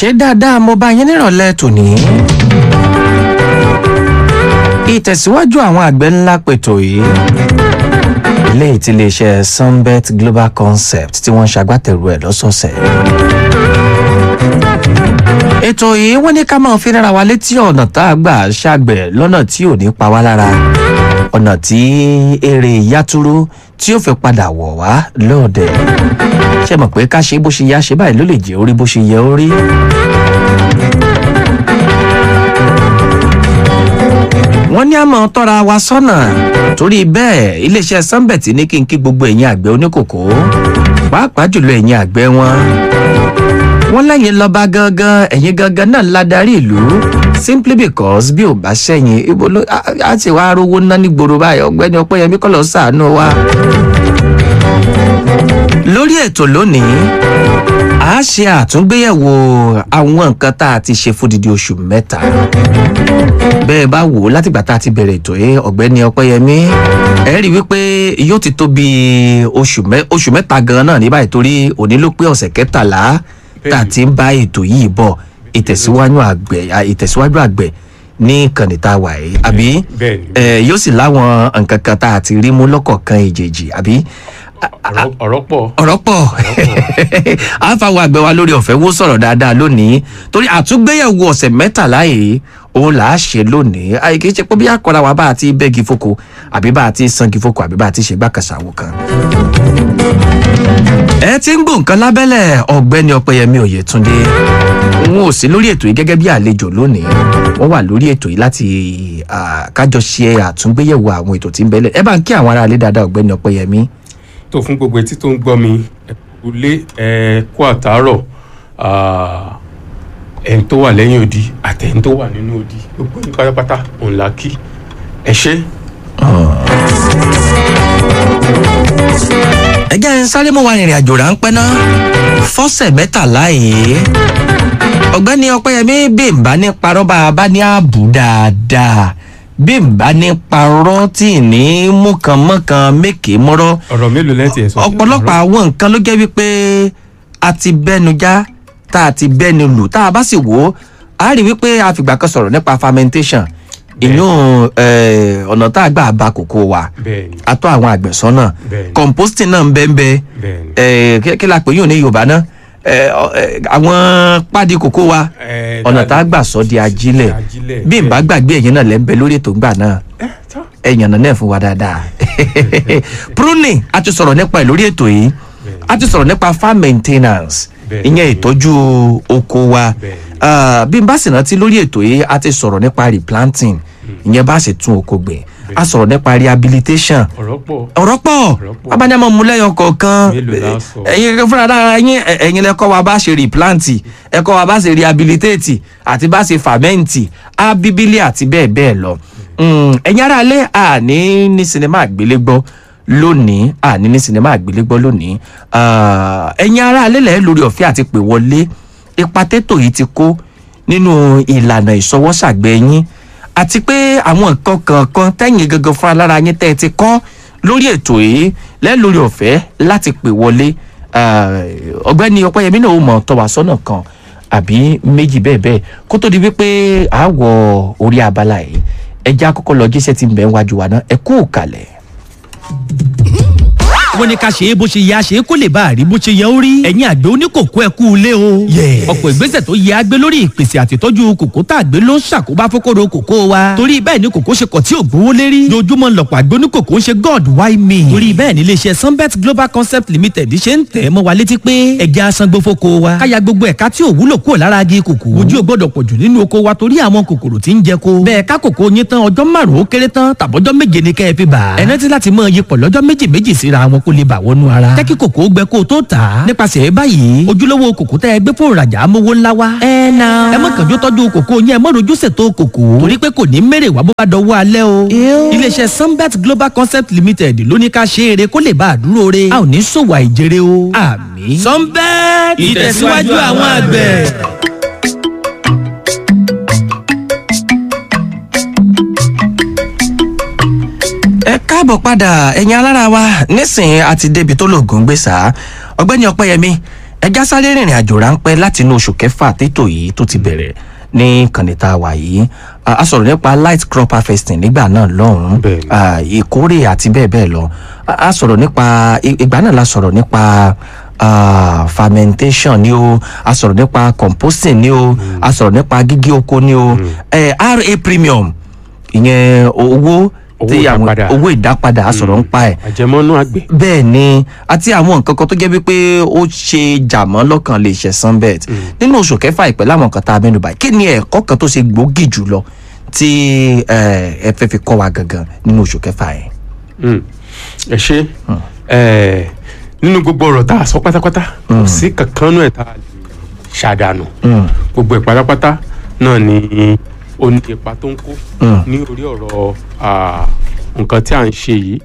ṣé dáadáa mo bá yín nírọ̀lẹ́ tòní. ìtẹ̀síwájú àwọn àgbẹ̀ ńlá pètò yìí eléyìí tí iléeṣẹ́ sunbet global concept tí wọ́n ń ṣagbátẹrù ẹ̀ lọ́sọ̀ọ̀sẹ̀. ètò yìí wọ́n ní ká máa fi rárá wa létí ọ̀nà tá a gbà ṣàgbẹ̀ lọ́nà tí ò ní pa wá lára ọ̀nà tí èrè yàtúrú tí ó fi padà wọ̀ wá lóòdẹ̀ ṣe mọ̀ pé ká ṣe bó ṣe yá ṣe báyìí ló lè jẹ́ orí bó ṣe yẹ ó rí. wọ́n ní àmọ́ tọ́ra wa sọ́nà torí bẹ́ẹ̀ iléeṣẹ́ sunbet ní kí n kí gbogbo ẹ̀yin àgbẹ̀ oníkòkó pàápàá jùlọ ẹ̀yin àgbẹ̀ wọn. wọ́n lẹ́yìn lọ́ba gangan ẹ̀yin gangan náà ládarí ìlú simply because bí ò bá ṣẹ́yìn ibo ló á ti wá rówó ná nígboro báyìí ọ̀gbẹ́ni ọpẹ́yẹmí kọ́ lọ sàánú wa. lórí ètò lónìí a ṣe àtúngbéyẹ̀wò àwọn nǹkan tá a ti ṣe fódìdí oṣù mẹ́ta bẹ́ẹ̀ bá wò ó látìgbà tá a ti bẹ̀rẹ̀ ètò yìí ọ̀gbẹ́ni ọpẹ́yẹmí ẹ rí i wípé yóò ti tó bí oṣù mẹ́ta gan-an náà ní báyìí torí òní ló pé ọ̀sẹ̀ kẹtàlá tá a ti ń bá ètò yìí bọ̀ ìtẹ̀síwájú àgbẹ̀ ìtẹ̀síwájú àgbẹ̀ ní ìkànnì tá a wà yìí àbí yóò sì láwọn nǹkan kan tá a ti rí mú lọ́kọ̀ọ̀kan ìjèjì àbí ọ̀rọ̀ pọ̀. ọ̀rọ̀ pọ̀ à ń fàwọn àgbẹ̀ wa lórí ọ̀fẹ́ wó sọ̀rọ̀ dáadáa lónìí torí àtúngbéyẹ̀wò ọ̀sẹ̀ mẹ́tàlá yìí òun là á ṣe lónìí àyè kì í ṣe pé bí àkọ́ra wa bá a ti bẹ́gi foko àbí bá a ti sangi foko àbí bá a ti ṣe gbàkàṣàwò kan. ẹ ti ń gbọ́ nǹkan lábẹ́lẹ̀ ọ̀gbẹ́ni ọpẹ́yẹmí oyètúndé wọn ò sí lórí ètò yìí gẹ́gẹ́ bí àlejò lónìí wọ́n wà lórí ètò yìí láti kájọ ṣe àtúngbéyẹ̀wò àwọn ètò tí ń bẹ́lẹ̀ ẹ bá ń kí àwọn aráalé dáadáa ọ̀gbẹ́ni ọpẹ́yẹmí tó fún gbogbo etí tó ń gbọ́ mi ẹ̀kúlé ẹ̀kú àtàárọ̀ ẹ̀ń tó wà lẹ́yìn odi àtẹ̀ń tó wà nínú odi gbogbo ní pátápátá òun là kí ẹ ṣe. ẹ jẹ́ ń sáré mọ́ wa rìnrìn àjò ráńpẹ́ ná fọ́sẹ̀ mẹ́tàlá yìí ọ̀gbẹ́ni ọpẹ́yẹmí bí n bá ní parọ́ bá a bá ní ààbò dáadáa bí n bá ní parọ́ tí ì ní mú kan mọ́ kan mékè mọ́rọ́. ọ̀rọ̀ mélòó lẹ́tì ẹ̀ sọ. ọ̀pọ̀lọpọ̀ àwọn nǹkan ló jẹ́ wípé a ti bẹ́nu já tá a ti bẹ́nu lù tá a bá sì wò ó a rí wípé a fìgbà kan sọ̀rọ̀ nípa fermentation inú ọ̀nà tá a gbà ba kòkó wa a tọ́ àwọn àgbẹ̀ sọ́nà composting náà ń bẹ́ẹ̀ bẹ́ẹ̀ kí la pè yóò ní yorùbá náà àwọn pádi kòkó wa ọ̀nà tá a gbà sọ di ajílẹ̀ bí n bá gbàgbé ẹ̀yìn náà lẹ́ńbẹ́ lórí ètò ńgbà náà ẹ̀yàn náà náà fún wa dáadáa pruning a ti sọ̀rọ̀ nípa ẹ̀ lórí ètò yìí a ti sọ̀rọ̀ nípa farm maintenance ìyẹn ìtọ́jú oko wa bí n bá sì rántí lórí ètò yìí a ti sọ̀rọ̀ nípa replanting ìyẹn bá sì tún oko gbìn a sọ̀rọ̀ nípa rehabilitation ọ̀rọ̀ pọ̀ abájámọ̀ múlẹ́yọ kọ̀ọ̀kan ẹ̀yin fúnra dára yín ẹ̀yin lẹ́kọ́ wa bá ṣe replant ẹ̀kọ́ wa bá ṣe rehabilitate àti bá ṣe ferment abibili àti bẹ́ẹ̀ bẹ́ẹ̀ lọ ẹ̀yin ara alẹ́ àní ní sinimá àgbélégbọ́ lónìí àní ní sinimá àgbélégbọ́ lónìí ẹ̀yin ara alẹ́ lẹ́ẹ̀ lórí ọ̀fẹ́ àti pè wọlé ipa tètò yìí ti kó nínú ìlànà ìṣọwọ́sàgbẹ́ yín àti pé àwọn nǹkan kankan tẹ́yìn gangan fún alára yín tẹ́ ẹ ti kọ́ lórí ètò yìí lẹ́lórí ọ̀fẹ́ láti pè wọlé ọ̀gbẹ́ni ọpẹ́yẹmí náà ó mọ̀ tọ́ wa sọ́nà kan àbí méjì bẹ́ẹ̀ bẹ́ẹ̀ kó tó di wípé àwọ̀ orí abala yìí ẹja àkọ́kọ́ lọ jíṣẹ́ ti ń bẹ̀ ń wájú wa náà ẹ kú òkàlẹ̀ wọ́n ní ká ṣe é bó ṣe yẹ àṣe kó lè bá a rí bó ṣe yẹ ó rí. ẹ̀yin àgbẹ̀ oníkòkó ẹ kú ilé o. ọ̀pọ̀ ìgbésẹ̀ tó yẹ àgbẹ̀ lórí ìpèsè àtìtọ́jú kòkó tá àgbẹ̀ ló ń ṣàkóbá fókòrò kòkó wa. torí bẹ́ẹ̀ ni kòkó ṣe kọ̀ tí ò gbówó lérí. lójúmọ́ lọ̀pọ̀ àgbẹ̀ oníkòkó ń ṣe god why me. torí bẹ́ẹ̀ ni iléeṣẹ́ sunbet global concept limited ṣe ń tẹ̀ mọ́ wa létí pé ẹja asangbó fóko wa. káya gbogbo ẹ̀ka tí ò wúlò kúrò lára agi kòkó. ojú ò gbọ́dọ̀ pọ̀jù nínú oko wa torí àwọn kòkòrò tí ń jẹ ko. bẹ́ẹ̀ ká kòkó yín tán ọjọ́ márùn-ún ó kéré tán tàbọ́jọ́ méje ni kẹ́ ẹ fi bà. ẹ rántí láti mọ iyipọ̀ lọ́jọ́ méjì méjì síra wọn kó lè bà wọnú ara rárá. jẹ́ kí kòkó gbẹ kó o tó tà á. nípasẹ̀ báyìí ojúlówó kòkó tẹ́ ẹ gbé fún ìrajà amówó ńlá wa. ẹ na. ẹ má kànjú tọ́jú kòkó yẹn ẹ má rojú ṣètò kòkó. torí pé kò ní mèrè wá bó bá dọwọ́ alẹ́ o. iléeṣẹ́ sunbet global concept limited ló ní ká ṣe eré kó lè bá a dúró re. a ò ní ṣòwò àìjèrè o. àmì. sunbet ìtẹ̀síwájú àwọn àgbẹ̀. ẹ káàbọ̀ padà ẹ̀yin alára wa nísìnyí àti débi tó lògùn gbé sá ọ̀gbẹ́ni ọpẹ́yẹmí ẹja sáré rìnrìn àjò ráńpẹ́ láti inú oṣù kẹfà tètò yìí tó ti bẹ̀rẹ̀ ní kànìta wà yìí a a sọ̀rọ̀ nípa light crop harvesting nígbà náà lọ́hùn-ún Bẹ́ẹ̀ni. ah, ìkórè àti bẹ́ẹ̀ bẹ́ẹ̀ lọ a a sọ̀rọ̀ nípa i- ìgbà náà la sọ̀rọ̀ nípa ah, fermentation ni o a sọ̀rọ̀ nípa composting ni o a sọ̀rọ̀ nípa gígé oko ni o eh, ra premium ìyẹn owó Owó tí àwọn ìdápadà. owó ìdápadà a sọ̀rọ̀ ń pa ẹ̀ àjẹmọ́nú àgbẹ̀ bẹ́ẹ̀ ni àti àwọn nǹkan kan tó jẹ́ wípé ó ṣe jàmọ́ lọ́kàn lè ṣe sunbet nínú oṣù kẹfà ìpẹ́ láwọn nǹkan tá a mẹ́nu báyìí kí ni ẹ̀kọ́ kan tó ṣe gbòógì jùlọ tí eh, ẹ fẹ́ fi kọ́ wa gangan nínú oṣù kẹfà yẹn. Mm. ẹ ṣe ẹ nínú gbogbo ọ̀rọ̀ tá a sọ pátápátá kò sí kankan náà tá a lè ṣàdánù Mm. gbogbo ẹ̀ pátápátá náà ni ó ní ipa tó ń kó Mm. ní orí ọ̀rọ̀ ah, nǹkan tí à ń ṣe yìí.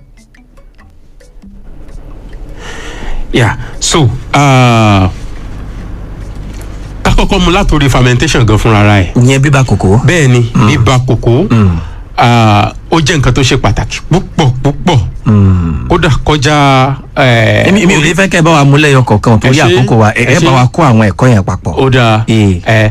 yeah so ah, ká kọ́kọ́ mu látòrí fermentation gan fúnra ra ẹ̀ ìyẹn bíbá kòkó. bẹ́ẹ̀ ni bíba kòkó ah, ó jẹ́ nǹkan tó ṣe pàtàkì púpọ̀ púpọ̀ kódà kọjá eh, èmi èmi ò ní fẹ́ kẹ́ ẹ bá wa mú lẹ́yọ kọ̀ọ̀kan torí Ẹ ṣé, àkókò wa ẹ ẹ ẹ bá ṣé. wa kó àwọn ẹ̀kọ́ yẹn papọ̀. ó dáa Eh. ẹ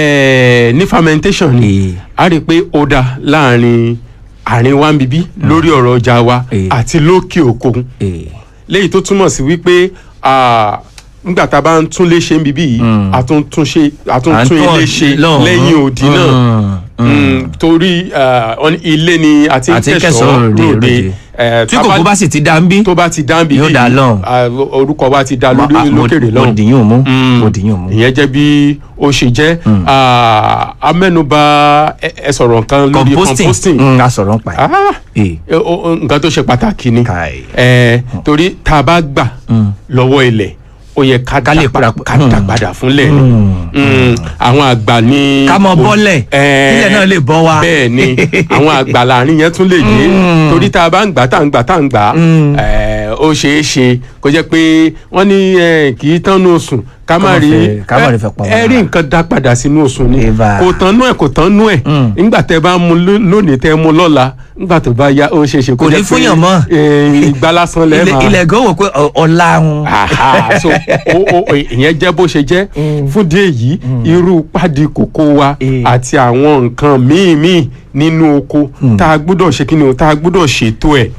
ẹ ní fermentation ni Eh. a rí i pé ó dáa láàrin àárín wa ń bíbí lórí ọ̀rọ̀ ọjà wa Eh. àti lókè òkun Eh, léyìí tó túmọ̀ sí wípé ah, nígbà tá a bá ń tún lé ṣe ń bíbí yìí a tún tún ṣe a tún à ń tún tún ilé ṣe lọ́hùn-ún. lẹ́yìn òdì náà Mm, mm. Mm, torí ah, wọ́n ní ilé ni àti Àti kẹsàn-án kẹsàn-án ròde, ròde ròde. Eh, tí tá a kòkó bá sì ti dá ń bí tó bá ti dá ń bíbí Yóò dá yìí, lọ́hùn. ah, orúkọ wa ti dá Ma- lórí ah, mo- lókèrè mo lọ́hùn dìyún mú Mm. mo dìyún mú. ìyẹn jẹ́ bí ó ṣe jẹ́ Ah, amẹ́nuba ẹ ẹ sọ̀rọ̀ nǹkan lórí composting composting Mm, a sọ̀rọ̀ ń pa ẹ̀. Ah, Eh, ẹ, o- o- nǹkan tó ṣe pàtàkì ni Kai. Eh, torí tá a bá gbà lọ́wọ́ ilẹ̀ ó yẹ ká Ká lè dá pa- pra- ká dá Mm. padà fúnlẹ̀ ni Mm, àwọn àgbà ní. ká mọ bọ́lẹ̀ Eh, kílẹ̀ náà lè bọ́ wa. bẹ́ẹ̀ ni àwọn àgbà láàrin yẹn tún lè yé torí tá a bá ń gbà tá a ń gbà tá a ń gbà eh, ó ṣeé ṣe kó jẹ́ pé wọ́n ní eh, kì í tán ní oṣù ká má má rí fẹ́- ká má rí fẹ́ pa ẹ wọ́n rí lára. nǹkan dá padà sínú oṣù ni Eva. kò tán nú ẹ̀ kò tán nú ẹ̀ Mm. nígbà tẹ́ bá mu ló- lónìí tẹ́ mu lọ́la nígbà tó bá yá ó ṣeé ṣe kó Kò ní jẹ́ pé, fúnyàn mọ́. eh, ìgbà lásán lẹ́ẹ̀ ilẹ̀ máa ilẹ̀ gan wò pé ọ- ọ̀la ń. Aha, so o o ìyẹn jẹ́ bó ṣe jẹ́ fún díẹ̀ yìí irú pàdé kòkó wa Eh. àti àwọn nǹkan míì míì nínú oko tá a gbọ́dọ̀ ṣe kí ni o tá a gbọ́dọ̀ ṣètò ẹ̀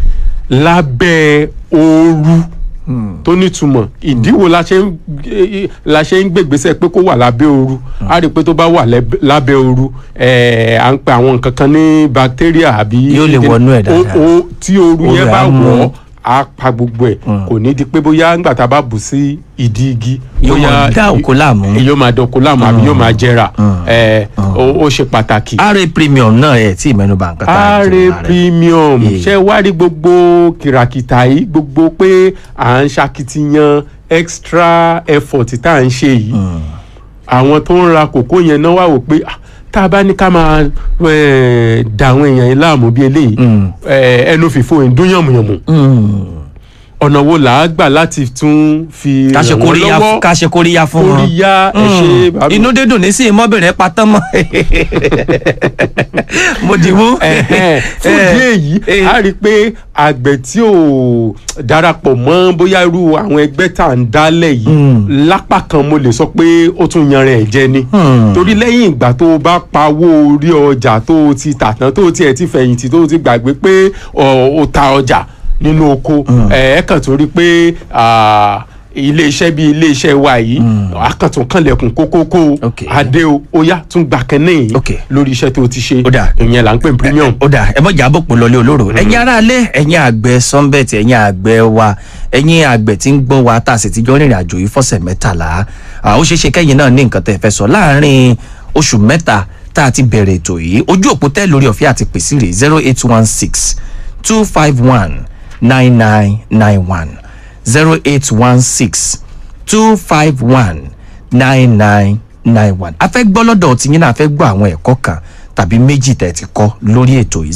lábẹ́ ooru tó nítumọ̀ ìdíwò la ṣe ń eh, la ṣe ń gbègbèsè pé kó wà lábẹ́ ooru a rí i pé tó bá wà lẹ́b- lábẹ́ ooru eh, à ń pe àwọn nǹkan kan ní bacteria àbí Yóò lè wọnú ẹ̀ dáadáa. O- o- tí ooru Ooru yẹn á bá mú. wọ̀ ọ́ á pa gbogbo ẹ̀ kò ní di pé bóyá ńgbà tá a bá bù sí ìdí igi Yóò bóyá máa dá oko láàmú. yóò máa dá oko láàmú àbí yóò máa jẹrà ẹ ó ó ṣe pàtàkì. ra premium náà ẹ̀ tí ìmẹ́nuba nǹkan tá a Are jẹ́ lára rẹ̀. premium Yeah. ṣe wá rí gbogbo kìràkìtà yìí gbogbo pé à ń ṣakitiyan extra effort tá à ń ṣe yìí àwọn tó ń ra kòkó yẹn náà wà wò pé ah, tá a bá ní ká máa eh, dà àwọn èèyàn yìí láàmú bí eléyìí Mm. eh, ẹnu fìfo ìdún yànmùyànmù Mm. ọ̀nà wo là á gbà láti tún fi ká ṣe ràn wọ́n kóríyá lọ́wọ́ ká ṣe kóríyá fún wọn. kóríyá ẹ ṣe bàbá inú dídùn ní sí ìmọ̀bìnrin patán mọ́. mo dì mú. Ẹ̀hẹ́n. fún ìdí èyí Eh. a rí i pé àgbẹ̀ tí ò darapọ̀ mọ́ bóyá irú àwọn ẹgbẹ́ tá à ń dálẹ̀ yìí lápá kan mo lè sọ pé ó tún yanra ẹ̀ jẹ ni Hmm. torí lẹ́yìn ìgbà tó o bá pawó orí ọjà tó o ti tà tán tó o tiẹ̀ ti fẹ̀yìntì tó o ti gbàgbé pé ọ, o ta ọjà nínú oko ẹ̀ ẹ́ kàn tó rí i pé ah, iléeṣẹ́ bíi iléeṣẹ́ wa yìí akàntún kànlẹ̀kùn kókókó Ok. adé o ó yá tún gbà kẹ́nẹ́ yìí Ok. lórí iṣẹ́ tó o ti ṣe Ó dáa. ìyẹn là ń pè ní premium. ó dà ẹ mọ̀jà àbòpọ̀ lọlé olóró ẹ̀yin aráalé ẹ̀yin àgbẹ̀ sunbet ẹ̀yin àgbẹ̀ wa ẹ̀yin àgbẹ̀ tí ń gbọ́ wa tá a sì ti jọ rìnrìn àjò yìí fọ́sẹ̀ mẹ́tàlá à, ó ṣeé ṣe kẹ́yìn náà ní nǹkan tẹ́ ẹ fẹ́ sọ láàárín oṣù mẹ́ta tá a ti bẹ̀rẹ̀ ètò yìí ojú òpó tẹ́ lórí ọ̀fẹ́ àti pèsè rè zero eight one six two five one nine nine nine one zero eight one six two five one nine nine nine one a fẹ́ gbọ́ lọ́dọ̀ tiyín náà a fẹ́ gbọ́ àwọn ẹ̀kọ́ kan tàbí méjì tẹ̀ ti kọ́ lórí ètò yìí